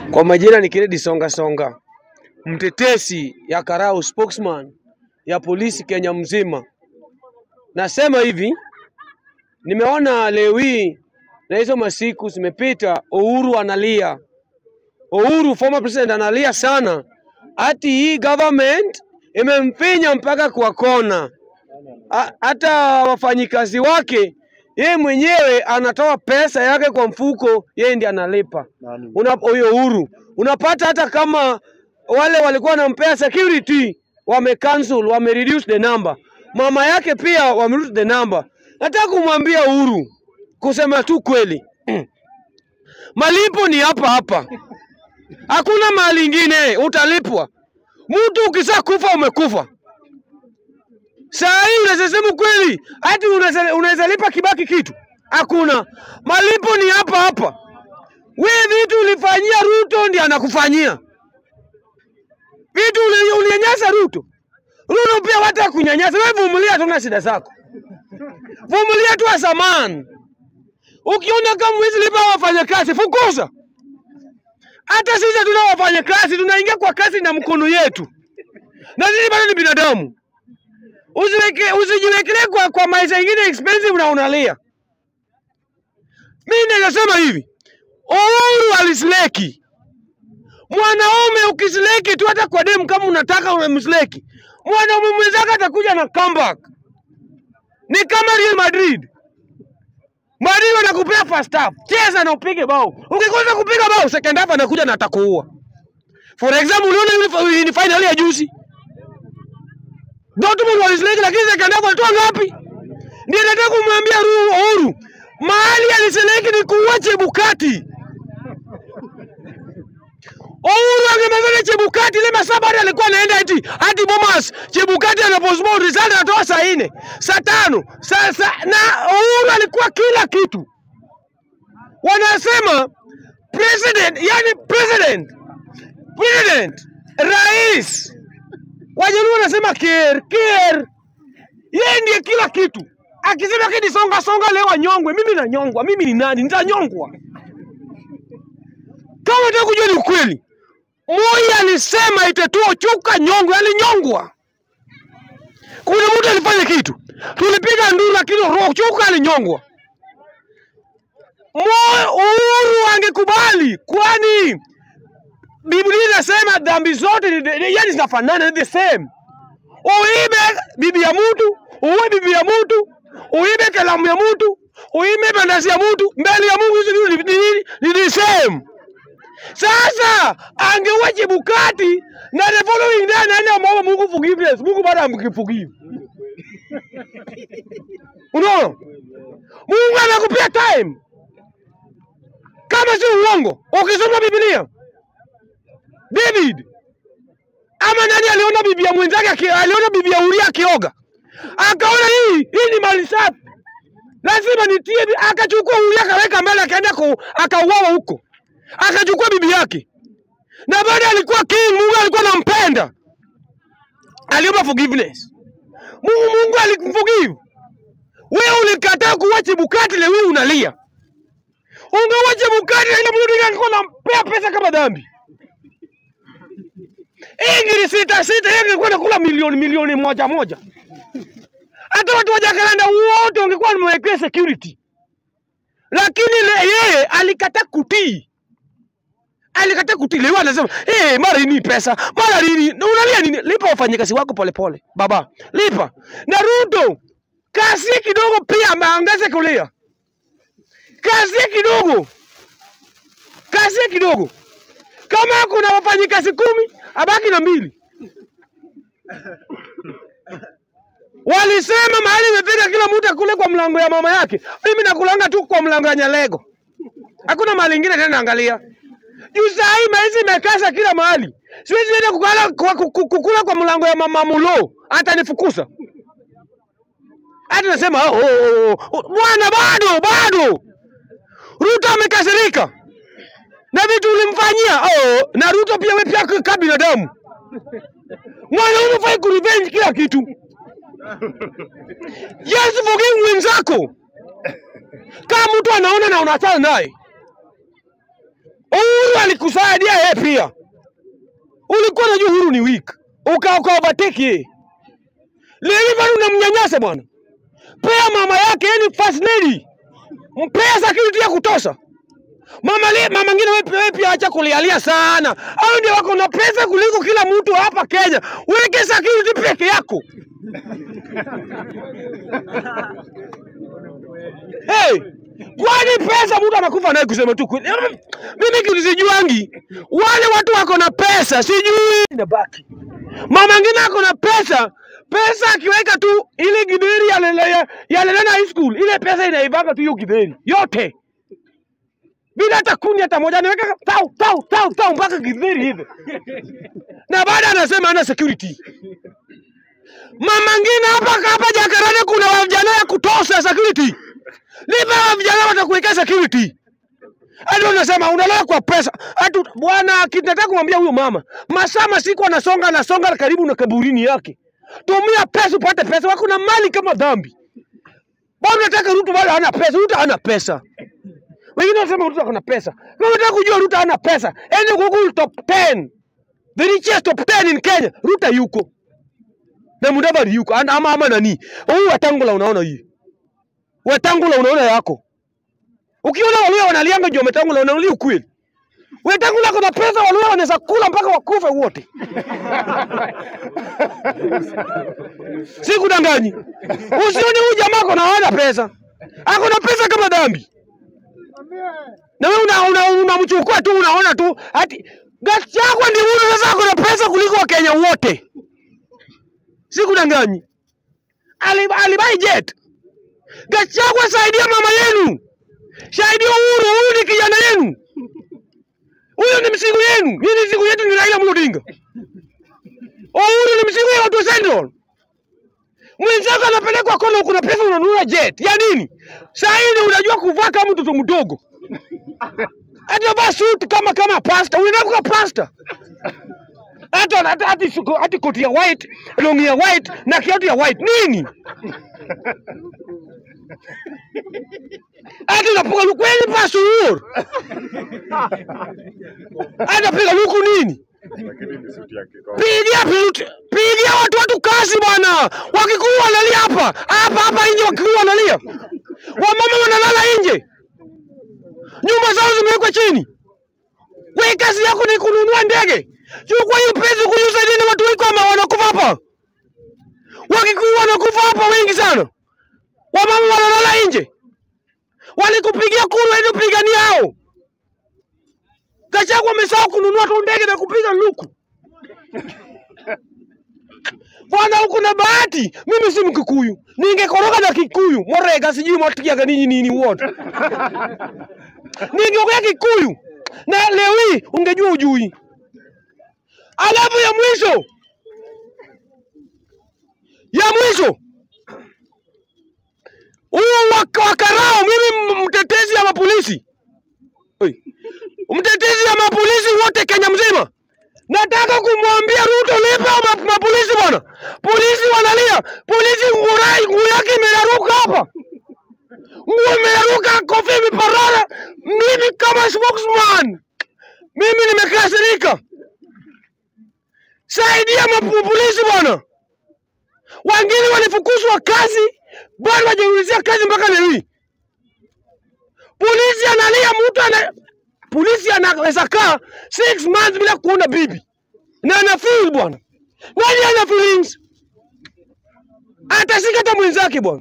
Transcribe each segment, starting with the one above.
Kwa majina ni Kennedy Songa Songa, mtetesi ya Karau, spokesman ya polisi Kenya mzima. Nasema hivi, nimeona leo hii na hizo masiku zimepita, Uhuru analia, Uhuru former president analia sana, ati hii government imempinya mpaka kwa kona. Ha- Hata wafanyikazi wake yeye mwenyewe anatoa pesa yake kwa mfuko, yeye ndiye analipa Nani? una huyo Uhuru. Unapata hata kama wale walikuwa wanampea security wame cancel, wame reduce the number. Mama yake pia wame reduce the number. Nataka kumwambia Uhuru, kusema tu kweli, malipo ni hapa hapa, hakuna mahali ingine utalipwa. Mtu ukisha kufa umekufa. Saa hii unaweza sema kweli, hati unaweza unaweza lipa Kibaki kitu? Hakuna, malipo ni hapa hapa. Wewe vitu ulifanyia Ruto ndiye anakufanyia vitu uli- ulinyanyasa Ruto. Ruto pia wata kunyanyasa wewe, vumilia tu na shida zako, vumilia tu asaman. Ukiona kama huwezi lipa wafanyakazi, fukuza. Hata sisi tuna wafanyakazi, tunaingia kwa kazi na mkono yetu, na sisi bado ni binadamu. Usiweke, usijiwekelee kwa, kwa maisha ingine expensive na unalia. Mimi nasema hivi, Uhuru alisleki. Mwanaume ukisleki tu hata kwa demu kama unataka unamsleki. Mwanaume mwenzake atakuja na comeback. Ni kama Real Madrid. Madrid wanakupea first half. Cheza na upige bao. Ukikosa kupiga bao second half anakuja na atakuua. For example, uliona yule ni final ya juzi. Dortmund walisleki lakini second half walitoa ngapi? Ndio nataka kumwambia Ru- Uhuru. Mahali aliseleki ni kuua Chebukati. Uhuru angemaliza Chebukati ile masaa bado alikuwa anaenda eti hadi Bomas. Chebukati anaposoma result anatoa saa nne, saa tano, saa saa na Uhuru alikuwa kila kitu. Wanasema president, yani president, president, rais. Wajaluo wanasema ker, ker. Yeye ndiye kila kitu. Akisema kidi songa songa leo anyongwe, mimi nanyongwa. Mimi ni nani? Nitanyongwa. Kama unataka kujua ni ukweli, Moi alisema itatua chuka nyongwe, alinyongwa. Kuna mtu alifanya kitu, tulipiga nduru, lakini roho chuka alinyongwa. Moi Uhuru angekubali, kwani Biblia inasema dhambi zote ni- ni- yani zinafanana, ni the same. Uibe bibi ya mtu, uwe bibi ya mtu, uibe kalamu ya mtu, uibe mandazi ya mtu, mbele ya Mungu hizo vitu ni ni- ni the same. Sasa angeua Chebukati na the following day anaenda ameomba Mungu forgiveness. Mungu bado amkiforgive. Unaona? Mungu anakupea time. Kama si uongo, ukisoma Biblia, David ama nani aliona bibi ya mwenzake aki- aliona bibi ya Uria akioga, akaona hii hii ni mali safi, lazima nitie, bi- akachukua Uria akaweka mbele, akaenda ku- akauawa huko, akachukua bibi yake, na baada alikuwa king, Mungu alikuwa anampenda, aliomba forgiveness. Mungu Mungu alimforgive. Wewe ulikataa kuua Chebukati, leo hii unalia. Ungeua Chebukati na ile mtu angekuwa anampea pesa kama dhambi. Ingiri sita sita, yeye angekuwa anakula milioni milioni moja moja. Hata watu wa Jacaranda wote wangekuwa wamewekea security, lakini le, yeye alikataa kutii, alikataa kutii. Leo anasema hey, mara hii pesa, mara nini, na unalia nini? Lipa wafanyakazi wako polepole, baba, lipa. Na Ruto kasi kidogo pia ameangaza kulia, kasi kidogo, kasi kidogo. Kama kuna wafanyikazi kumi, abaki na mbili. Walisema mahali imefika kila mtu akule kwa mlango ya mama yake. Mimi nakulanga tu kwa mlango ya Nyalego, hakuna mahali ingine tena. Angalia juu saa hii maizi imekasa kila mahali, siwezi enda kukala kwa, kuku- kukula kwa mlango ya mama Mulo, atanifukuza hata nasema oh, oh, oh, oh. Bwana bado bado, Ruto amekasirika na vitu ulimfanyia oh, na Ruto pia wewe pia kama binadamu mwanaume fai kurevenge kila kitu. Yes, forgive mwenzako kama mtu anaona na unachana naye. Uhuru alikusaidia yeye pia. Ulikuwa unajua Uhuru ni weak, uka uka overtake yeye. Leo bado unamnyanyasa bwana. Pea mama yake, yeye ni first lady, mpea security ya kutosha. Mama le, mama ngine wewe pia- wewe pia acha kulialia sana. Hao ndio wako na pesa kuliko kila mtu hapa Kenya. Weke security peke yako. Hey, kwani pesa mtu anakufa naye kusema tu kweli? Mimi kitu sijuangi. Wale watu wako na pesa sijui inabaki. Mama ngine ako na pesa, pesa akiweka tu ile gideri ya lele ya, ya Lelena High School, ile pesa inaivanga tu hiyo gideri yote bila hata kuni hata moja, anaweka tau tau tau tau mpaka gideri hivi, na baada anasema ana security. Mama ngine hapa hapa Jakaranda kuna vijana ya kutosha security, nipe hawa vijana watakuwekea security. Hadi unasema unalala kwa pesa. Hatu bwana kinataka kumwambia huyo mama, masaa masiku anasonga anasonga karibu na kaburini yake. Tumia pesa upate pesa, wako na mali kama dhambi. Bwana unataka Ruto bado hana pesa, Ruto hana pesa. Wengine wanasema Ruto ana pesa. Kama unataka kujua Ruto hana pesa, ende Google top 10. The richest top 10 in Kenya. Ruto yuko. Na Mudavadi yuko. Ana- Ama ama nani? Huyu Wetangula unaona hii. Wetangula unaona yako. Ukiona Waluya wanalianga juu Wetangula unalia ukweli. Wetangula kuna pesa Waluya wanaweza kula mpaka wakufe wote. Sikudanganyi. Usione huyu jamaa ako na hana pesa. Ako na pesa kama dhambi. Na wewe una una unamchukua tu unaona tu ati Gachagua ndiye huyu sasa ako na pesa kuliko Wakenya wote. Sikudanganyi. Ali- Alibai jet. Gachagua saidia mama yenu. Saidia Uhuru, huyu ni kijana yenu. Huyu ni msigu yenu. Hii ni msigu yetu ni Raila Amolo Odinga. Uhuru ni msigu ya watu wa Central. Mwenzako anapelekwa kono, kuna pesa unanunua jet. Ya nini? Saa hii unajua kuvaa kama mtoto mdogo. Hata vaa suit kama kama pasta. Unaenda kwa pasta. Hata hata hata suko- hata koti ya white, longi ya white na kiatu ya white. Nini? Hata unapiga luku kweli pasu Uhuru. Hata piga luku nini? lakini ni suti yake kwa Pigia piluti, pigia watu watu kazi bwana. Wakikuyu wanalia hapa hapa hapa nje, wakikuyu wanalia, wamama wanalala nje, nyumba zao zimewekwa chini. Wewe kazi yako ni kununua ndege, chukua hiyo pesa kuuza nini? Watu wiko ama wanakufa hapa, wakikuyu wanakufa hapa wengi sana, wamama wanalala nje. Walikupigia kura, ende upigania hao. Gachagua amesahau kununua tu ndege na kupiga luku. Bwana, huku na bahati. Mimi si Mkikuyu, ningekoroga na Kikuyu morega, sijui mwatikiaga ninyi nini wote, ningeongea Kikuyu na leo hii ungejua ujui. Alafu ya mwisho ya mwisho huyu wa- wa Karao, mimi m- mtetezi ya mapolisi Oi. mtetezi ya mapolisi wote Kenya mzima, nataka kumwambia Ruto, lipa ma, mapolisi bwana. Polisi wanalia, polisi ngurai nguo yake imeraruka hapa, nguo imeraruka, kofia imeparara. Mimi kama spokesman, mimi nimekasirika. Saidia mapolisi bwana. Wengine walifukuzwa kazi, bado wajaulizia kazi mpaka leo hii. Polisi analia, mtu ana polisi anaweza kaa six months bila kuona bibi na ana feel bwana. Nani ana feelings? Atashika hata mwenzake bwana.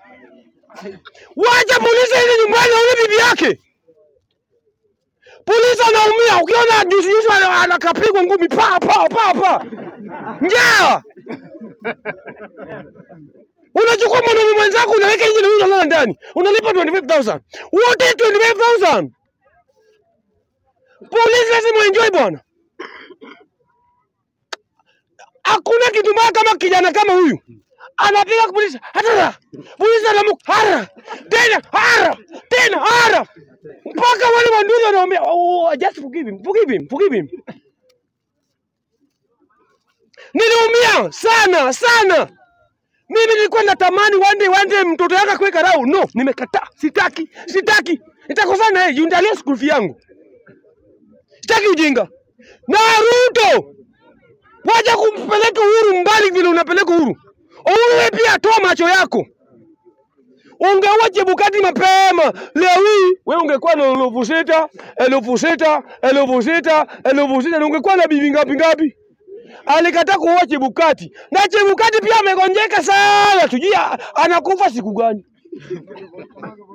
Wacha polisi aende nyumbani aone bibi yake. Polisi anaumia, ukiona juzi juzi ana- anakapigwa ngumi pa pa pa pa, njaa unachukua mwanaume mwenzako unaweka nje na huyu unalala ndani, unalipa 25000 wote 25000 Polisi lazima enjoy bwana. Hakuna kitu mbaya kama kijana kama huyu anapiga polisi hata polisi anamuka hara tena hara tena hara mpaka wale wanduzi wanaambia oh, oh, just forgive him, forgive him, forgive him. Niliumia sana sana. Mimi nilikuwa natamani one day one day mtoto yake kuweka rau. No, nimekataa. Sitaki, sitaki. Nitakosana naye, juu ndalia school fee yangu. Sitaki ujinga. Na Ruto, wacha kumpeleka Uhuru mbali vile unapeleka Uhuru. Uhuru wewe pia toa macho yako. Ungeua Chebukati mapema leo hii, wewe ungekuwa na elfu sita elfu sita elfu sita elfu sita na ungekuwa na bibi ngapi ngapi? Alikataa kuua Chebukati na Chebukati pia amegonjeka sana, tujui anakufa siku gani.